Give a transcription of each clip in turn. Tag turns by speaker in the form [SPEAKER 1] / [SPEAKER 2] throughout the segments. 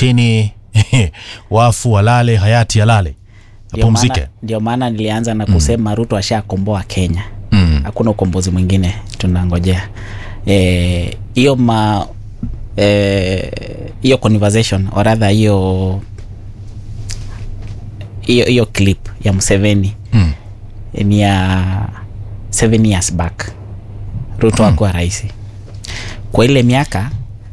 [SPEAKER 1] chini wafu walale hayati alale
[SPEAKER 2] Ndio maana-
[SPEAKER 1] apumzike
[SPEAKER 2] ndio maana nilianza na kusema ruto ashakomboa kenya
[SPEAKER 1] mm.
[SPEAKER 2] hakuna ukombozi mwingine tunangojea Eh, hiyo ma eh, hiyo conversation or rather hiyo hiyo hiyo clip ya Museveni
[SPEAKER 1] Mm.
[SPEAKER 2] ni ya seven years back ruto akuwa rais kwa ile miaka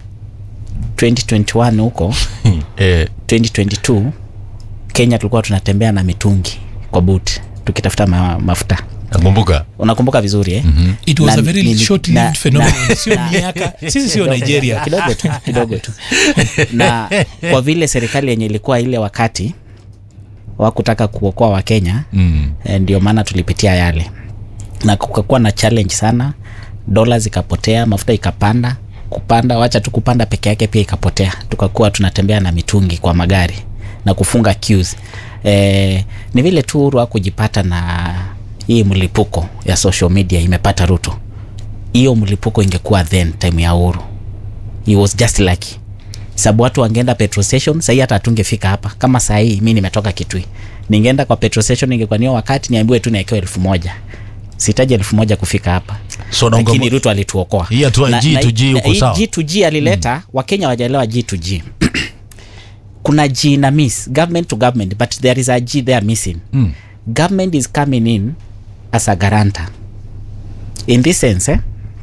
[SPEAKER 2] 2021 huko
[SPEAKER 1] eh,
[SPEAKER 2] 2022 kenya tulikuwa tunatembea na mitungi kwa boot tukitafuta ma, mafuta
[SPEAKER 1] nakumbuka
[SPEAKER 2] unakumbuka vizuri eh?
[SPEAKER 1] Mhm.
[SPEAKER 3] it was
[SPEAKER 2] Na-
[SPEAKER 3] a very
[SPEAKER 2] nili-
[SPEAKER 3] short
[SPEAKER 2] na-
[SPEAKER 3] lived phenomenon
[SPEAKER 2] na-
[SPEAKER 3] sio
[SPEAKER 2] na-
[SPEAKER 3] miaka sisi sio
[SPEAKER 2] kidogo-
[SPEAKER 3] nigeria
[SPEAKER 2] kidogo tu kidogo tu na kwa vile serikali yenye ilikuwa ile wakati wakutaka kuokoa wakenya
[SPEAKER 1] mm.
[SPEAKER 2] eh, ndio maana tulipitia yale na kukakuwa na challenge sana dola zikapotea mafuta ikapanda kupanda wacha tu kupanda peke yake pia ikapotea tukakuwa tunatembea na mitungi kwa magari na kufunga queues. Eh, ni vile tu Uhuru kujipata na hii mlipuko ya social media imepata Ruto. Hiyo mlipuko ingekuwa then time ya Uhuru. He was just lucky. Sababu watu wangeenda petrol station, sahii hata hatungefika hapa. Kama sahii mi nimetoka Kitui, ningeenda kwa petrol station, ingekuwa niyo wakati niambiwe tu naekewa elfu moja sihitaji elfu moja kufika hapa
[SPEAKER 1] So, naunga
[SPEAKER 2] lakini
[SPEAKER 1] mo-
[SPEAKER 2] Ruto alituokoa.
[SPEAKER 1] Hii hatua ya
[SPEAKER 2] Na-
[SPEAKER 1] G
[SPEAKER 2] na-
[SPEAKER 1] to G
[SPEAKER 2] na-
[SPEAKER 1] uko
[SPEAKER 2] hii
[SPEAKER 1] sawa?
[SPEAKER 2] G to G alileta Wakenya wajaelewa G to G kuna G na miss government to government but there is a G there missing
[SPEAKER 1] Mm.
[SPEAKER 2] government is coming in as a guarantor in this sense eh?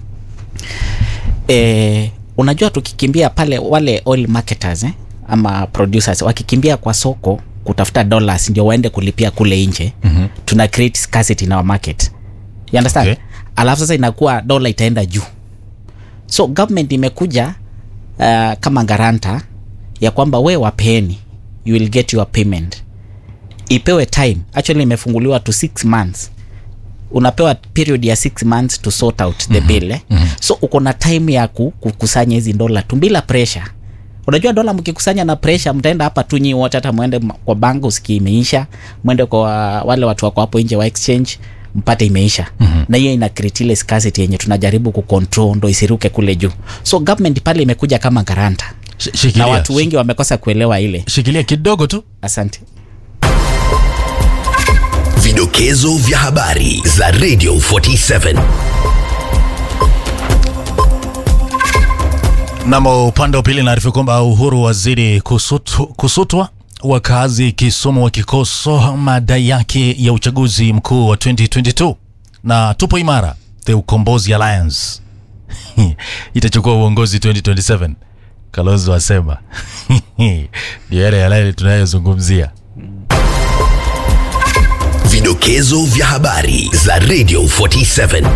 [SPEAKER 2] Eh, unajua tukikimbia pale wale oil marketers eh? ama producers wakikimbia kwa soko kutafuta dollars ndio waende kulipia kule nje mm-hmm. tuna create scarcity in our market you understand
[SPEAKER 1] Okay.
[SPEAKER 2] alafu sasa inakuwa dola itaenda juu so government imekuja uh, kama garanta ya kwamba we wapeeni you will get your payment ipewe time actually imefunguliwa to six months unapewa period ya six months to sort out the mm-hmm. bill eh? mm-hmm. so uko na time ya ku- kukusanya hizi dola tu bila pressure unajua dola mkikusanya na pressure mtaenda hapa tu nyi wote hata mwende ma- kwa bank usiki imeisha mwende kwa wale watu wako hapo nje wa exchange mpate imeisha mm-hmm. na hiyo ina create ile scarcity yenye tunajaribu kucontrol ndo isiruke kule juu so government pale imekuja kama garanta
[SPEAKER 1] Sh-
[SPEAKER 2] na
[SPEAKER 1] shikilia,
[SPEAKER 2] watu wengi wamekosa kuelewa ile
[SPEAKER 1] shikilia kidogo tu
[SPEAKER 2] asante
[SPEAKER 4] Vidokezo vya habari za Radio 47.
[SPEAKER 1] Namo upande wa pili naarifu kwamba Uhuru wazidi kusutu, kusutwa wakazi Kisumu wakikosoa madai yake ya uchaguzi mkuu wa 2022 na tupo imara the Ukombozi Alliance itachukua uongozi 2027 Kalonzo asema ndio yale yale tunayozungumzia.
[SPEAKER 4] Vidokezo vya habari za Radio 47.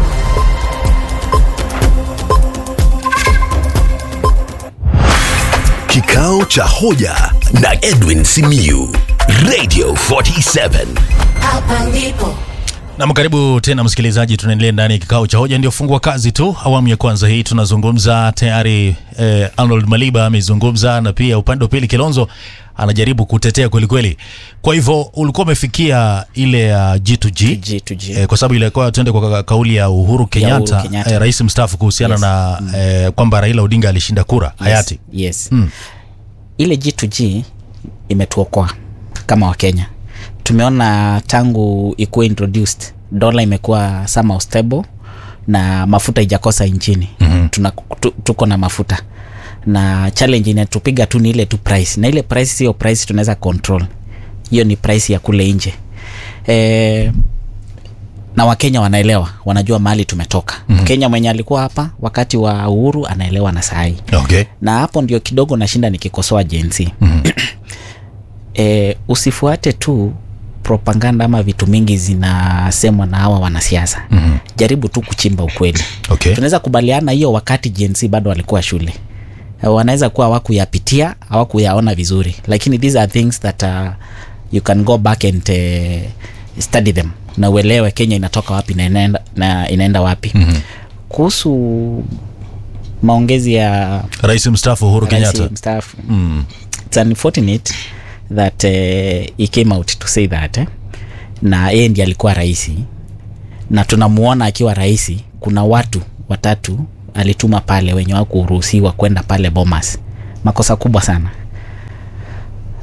[SPEAKER 4] Kikao cha hoja na Edwin Simiyu. Radio 47.
[SPEAKER 5] Hapa ndipo
[SPEAKER 1] Nam, karibu tena msikilizaji, tunaendelea ndani ya kikao cha hoja, ndio fungua kazi tu. Awamu ya kwanza hii tunazungumza tayari. Eh, Arnold Maliba amezungumza na pia upande wa pili Kilonzo anajaribu kutetea kwelikweli. Kwa hivyo ulikuwa umefikia ile ya G2G,
[SPEAKER 2] G to G.
[SPEAKER 1] Eh, kwa sababu ilikuwa tuende kwa ka- kauli ya Uhuru Kenyatta,
[SPEAKER 2] Kenyatta.
[SPEAKER 1] eh, rais mstaafu kuhusiana
[SPEAKER 2] Yes.
[SPEAKER 1] na eh, kwamba Raila Odinga alishinda kura hayati.
[SPEAKER 2] yes, yes. ile G to G imetuokoa kama wakenya tumeona tangu ikuwa introduced dola imekuwa somehow stable na mafuta ijakosa nchini mm-hmm. Tuna, tu, tuko na mafuta na challenge inatupiga tu ni ile tu price na ile price sio price tunaweza control hiyo ni price ya kule nje eh, na wakenya wanaelewa wanajua mahali tumetoka mm-hmm. mkenya mwenye alikuwa hapa wakati wa uhuru anaelewa na sahii
[SPEAKER 1] Okay.
[SPEAKER 2] na hapo ndio kidogo nashinda nikikosoa jensi mm-hmm. e, usifuate tu propaganda ama vitu mingi zinasemwa na hawa wanasiasa mm-hmm. jaribu tu kuchimba ukweli
[SPEAKER 1] Okay.
[SPEAKER 2] tunaweza kubaliana hiyo wakati jensi bado walikuwa shule Eh, wanaweza kuwa hawakuyapitia hawakuyaona vizuri lakini these are things that uh, you can go back and uh, study them na uelewe kenya inatoka wapi na inaenda, na inaenda wapi mm-hmm. kuhusu maongezi ya
[SPEAKER 1] Rais mstaafu Uhuru
[SPEAKER 2] rais
[SPEAKER 1] Kenyatta.
[SPEAKER 2] mstaafu mm. it's unfortunate that uh, he came out to say that eh? na yeye ndiye alikuwa raisi na tunamuona akiwa raisi kuna watu watatu alituma pale wenye wakuruhusiwa kwenda pale bomas makosa kubwa sana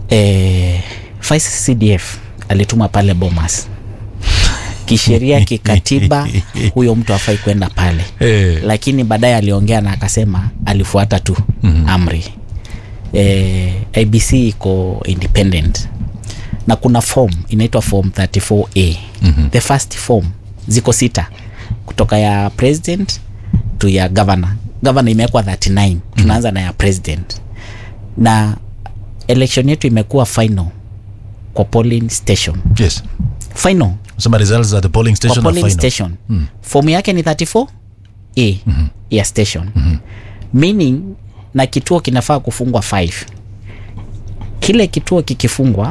[SPEAKER 2] eh, Vice CDF alituma pale Bomas kisheria kikatiba huyo mtu afai kwenda pale
[SPEAKER 1] Eh.
[SPEAKER 2] lakini baadaye aliongea na akasema alifuata tu mm-hmm. amri eh, IBC iko independent na kuna form inaitwa form 34A mm-hmm. the first form ziko sita kutoka ya president to ya governor governor imewekwa 39 tunaanza na ya president na election yetu imekuwa final kwa polling station
[SPEAKER 1] yes
[SPEAKER 2] final
[SPEAKER 1] sema results at the polling
[SPEAKER 2] kwa
[SPEAKER 1] station are
[SPEAKER 2] polling
[SPEAKER 1] final.
[SPEAKER 2] station mm. fomu yake ni 34 a mm-hmm. ya station mm-hmm. meaning na kituo kinafaa kufungwa 5 kile kituo kikifungwa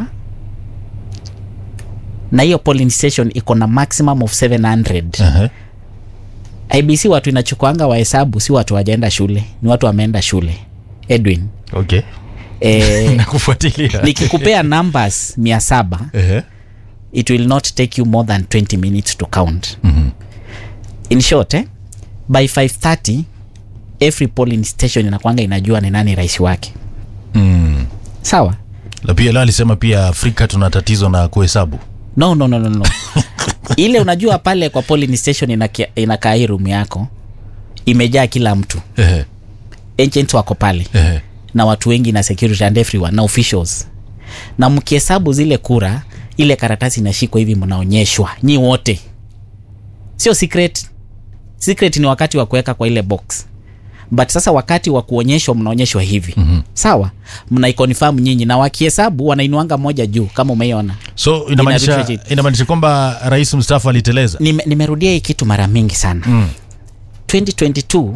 [SPEAKER 2] na hiyo polling station iko na maximum of 700
[SPEAKER 1] Aha.
[SPEAKER 2] ibc watu inachukuanga wahesabu si watu wajaenda shule ni watu wameenda shule edwin
[SPEAKER 1] okay
[SPEAKER 2] eh,
[SPEAKER 1] nakufuatilia
[SPEAKER 2] nikikupea numbers mia saba
[SPEAKER 1] Ehe.
[SPEAKER 2] it will not take you more than 20 minutes to count mm-hmm. in short eh, by 530 every polling station inakwanga inajua ni nani rais wake
[SPEAKER 1] Mm.
[SPEAKER 2] sawa
[SPEAKER 1] na pia leo alisema pia afrika tuna tatizo na kuhesabu
[SPEAKER 2] no no no no, no. ile unajua pale kwa polling station inakia- inakaa hii room yako imejaa kila mtu
[SPEAKER 1] Ehe.
[SPEAKER 2] agents wako pale
[SPEAKER 1] Ehe.
[SPEAKER 2] na watu wengi na security and everyone na officials na mkihesabu zile kura ile karatasi inashikwa hivi mnaonyeshwa nyi wote sio secret secret ni wakati wa kuweka kwa ile box but sasa wakati wa kuonyeshwa mnaonyeshwa hivi mm-hmm. sawa mnaikonfirm nyinyi na wakihesabu wanainuanga moja juu kama umeiona
[SPEAKER 1] so inamaanisha
[SPEAKER 2] Inarudisha chini.
[SPEAKER 1] inamaanisha kwamba rais mstaafu aliteleza
[SPEAKER 2] Nime, nimerudia hii kitu mara mingi sana mm. 2022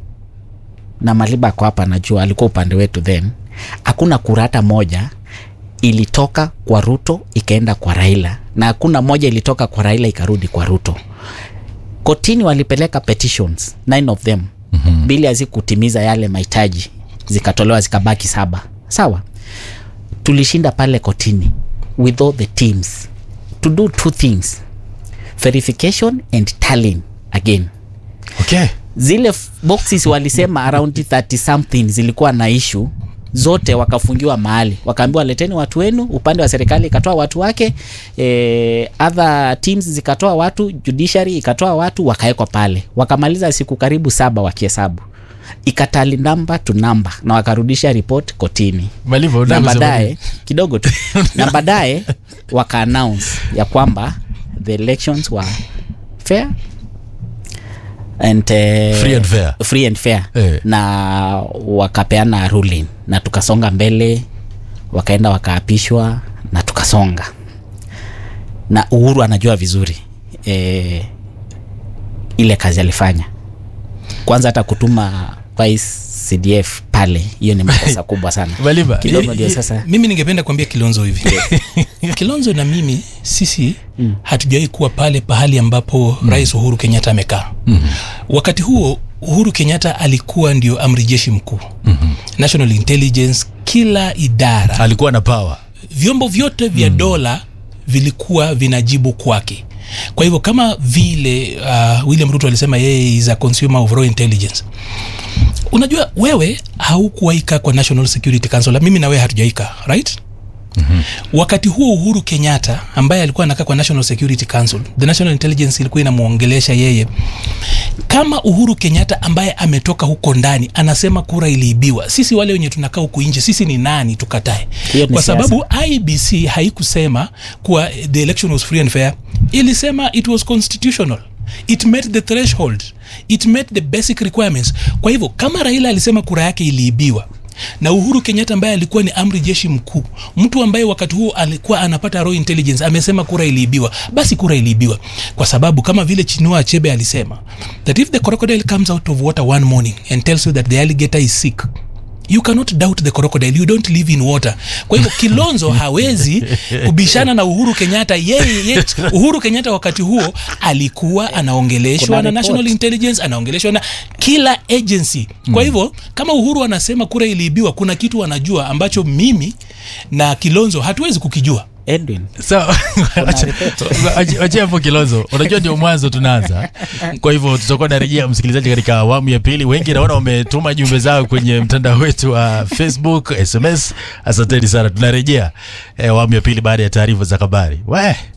[SPEAKER 2] na maliba ako hapa najua alikuwa upande wetu then hakuna kura hata moja ilitoka kwa ruto ikaenda kwa raila na hakuna moja ilitoka kwa raila ikarudi kwa ruto kotini walipeleka petitions nine of them mm-hmm. bili hazikutimiza yale mahitaji zikatolewa zikabaki saba sawa tulishinda pale kotini with all the teams to do two things verification and tallying again
[SPEAKER 1] okay
[SPEAKER 2] zile f- boxes walisema around 30 something zilikuwa na issue zote wakafungiwa mahali wakaambiwa leteni watu wenu upande wa serikali ikatoa watu wake eh, other teams zikatoa watu judiciary ikatoa watu wakawekwa pale wakamaliza siku karibu saba wakihesabu ikatali namba to namba na wakarudisha report kotini
[SPEAKER 1] Malivo,
[SPEAKER 2] na
[SPEAKER 1] unataka kusema
[SPEAKER 2] baadaye
[SPEAKER 1] nini?
[SPEAKER 2] kidogo tu na baadaye waka announce ya kwamba the elections were fair and, uh,
[SPEAKER 1] Free and fair.
[SPEAKER 2] free and fair
[SPEAKER 1] Eh.
[SPEAKER 2] na wakapeana ruling na tukasonga mbele wakaenda wakaapishwa na tukasonga na uhuru anajua vizuri eh, ile kazi alifanya kwanza hata kutuma vice cdf pale hiyo ni makosa kubwa sana
[SPEAKER 1] Maliva,
[SPEAKER 2] kidogo ndio sasa
[SPEAKER 3] mimi ningependa kuambia kilonzo hivi kilonzo na mimi sisi mm. hatujawahi kuwa pale pahali ambapo mm. rais uhuru kenyatta amekaa mm. wakati huo uhuru kenyatta alikuwa ndio amri jeshi mkuu mm-hmm. national intelligence kila idara
[SPEAKER 1] alikuwa na power
[SPEAKER 3] vyombo vyote vya mm. dola vilikuwa vinajibu kwake kwa hivyo kama vile uh, william ruto alisema yeye is a consumer of raw intelligence unajua wewe haukuwaika kwa national security council mimi na wewe hatujaika right Mm-hmm. wakati huo uhuru kenyatta ambaye alikuwa anakaa kwa national security council the national intelligence ilikuwa inamwongelesha yeye kama uhuru kenyatta ambaye ametoka huko ndani anasema kura iliibiwa sisi wale wenye tunakaa huku nje sisi ni nani tukatae
[SPEAKER 2] Hiyo ni
[SPEAKER 3] kwa
[SPEAKER 2] siasa.
[SPEAKER 3] sababu ibc haikusema kuwa the election was free and fair ilisema it was constitutional it met the threshold it met the basic requirements kwa hivyo kama raila alisema kura yake iliibiwa na uhuru kenyatta ambaye alikuwa ni amri jeshi mkuu mtu ambaye wakati huo alikuwa anapata raw intelligence amesema kura iliibiwa basi kura iliibiwa kwa sababu kama vile chinua achebe alisema that if the crocodile comes out of water one morning and tells you that the alligator is sick you cannot doubt the crocodile you don't live in water kwa hivyo kilonzo hawezi kubishana na uhuru kenyatta yeye ye, uhuru kenyatta wakati huo alikuwa anaongeleshwa
[SPEAKER 2] Kuna
[SPEAKER 3] na
[SPEAKER 2] report.
[SPEAKER 3] national intelligence anaongeleshwa na kila agency kwa hivyo kama uhuru anasema kura iliibiwa kuna kitu anajua ambacho mimi na kilonzo hatuwezi kukijua
[SPEAKER 2] edwin
[SPEAKER 1] So, wacha- wachia hapo kilozo unajua ndio mwanzo tunaanza kwa hivyo tutakuwa narejea msikilizaji katika awamu ya pili wengi naona wametuma jumbe zao kwenye mtandao wetu wa facebook sms asanteni sana tunarejea eh, awamu ya pili baada ya taarifa za habari we